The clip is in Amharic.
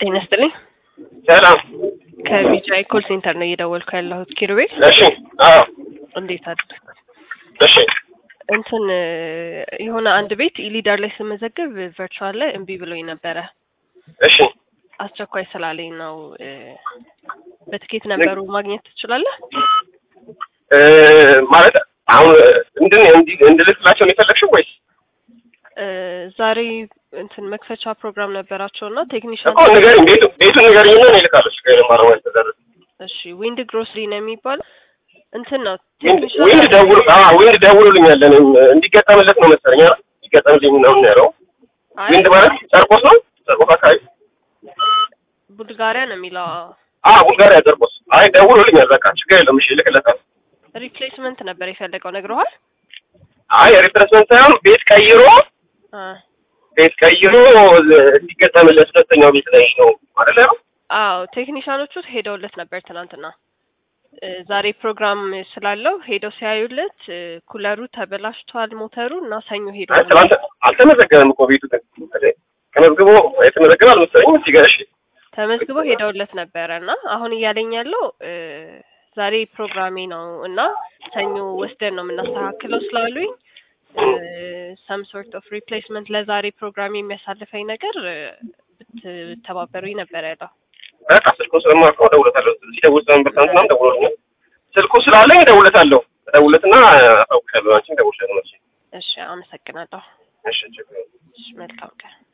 ጤና ይስጥልኝ። ሰላም። ከቢጫይ ኮል ሴንተር ነው እየደወልኩ ያለሁት። ኪሩቤል እሺ። አዎ። እንዴት አድር እሺ። እንትን የሆነ አንድ ቤት ኢሊዳር ላይ ስመዘግብ ቨርቹዋል ላይ እምቢ ብሎኝ ነበረ። እሺ። አስቸኳይ ስላለኝ ነው። እ፣ በትኬት ነበሩ ማግኘት ትችላለህ? እ፣ ማለት አሁን እንድን እንዲ- እንድልክላቸው ነው የፈለግሽው ወይስ እ፣ ዛሬ እንትን መክፈቻ ፕሮግራም ነበራቸው እና ቴክኒሻን እኮ ንገሪኝ፣ ቤቱ ቤቱን ንገሪኝና እኔ እልካለሁ። ችግር የለም። ማረማ ተደረሰ እሺ፣ ዊንድ ግሮስሪ ነው የሚባለው እንትን ነው ዊንድ ቴክኒሻን ዊንድ ደውሉ አዎ ዊንድ ደውሉልኛል። እኔም እንዲገጠምለት ነው መሰለኝ አይደል? እንዲገጠምልኝ ነው ያለው። አይ ዊንድ ማለት ጨርቆስ ነው። ጨርቆስ አካባቢ ቡልጋሪያ ነው የሚለው አ ቡልጋሪያ ጨርቆስ። አይ ደውሉልኛል። በቃ ችግር የለም። እሺ እልክለታለሁ። ሪፕሌስመንት ነበር የፈለገው ነግረዋል። አይ ሪፕሬስመንት ሳይሆን ቤት ቀይሮ አ ቤት ቀይሮ እንዲገጠምለት ሁለተኛው ቤት ላይ ነው አይደል? አዎ ቴክኒሻኖቹ ሄደውለት ነበር ትናንትና። እ፣ ዛሬ ፕሮግራም ስላለው ሄደው ሲያዩለት እ፣ ኩለሩ ተበላሽቷል ሞተሩ እና ሰኞ ሄዶ አይ ትናንት አልተመዘገበም እኮ ቤቱ ግን ተመዝግቦ የተመዘገበ አልመሰለኝም። እዚህ ጋር እሺ ተመዝግበው ሄደውለት ነበረ እና አሁን እያለኝ ያለው እ፣ ዛሬ ፕሮግራሜ ነው እና ሰኞ ወስደን ነው የምናስተካክለው ስላሉኝ ሰም ሶርት ኦፍ ሪፕሌስመንት ለዛሬ ፕሮግራም የሚያሳልፈኝ ነገር እ፣ ብትተባበሩኝ ነበር ያለው። በቃ ስልኩ ስለማውቀው እደውልለታለሁ። ሲደውል ስለነበር ትናንትናም ደውሎልኛል። ስልኩ ስላለኝ እደውልለታለሁ። እደውልለትና አሳውቅሻለሁ። አንቺን እደውልልሻለሁ። እሺ አመሰግናለሁ። እሺ ችግር የለም። እሺ መልካም ቀን።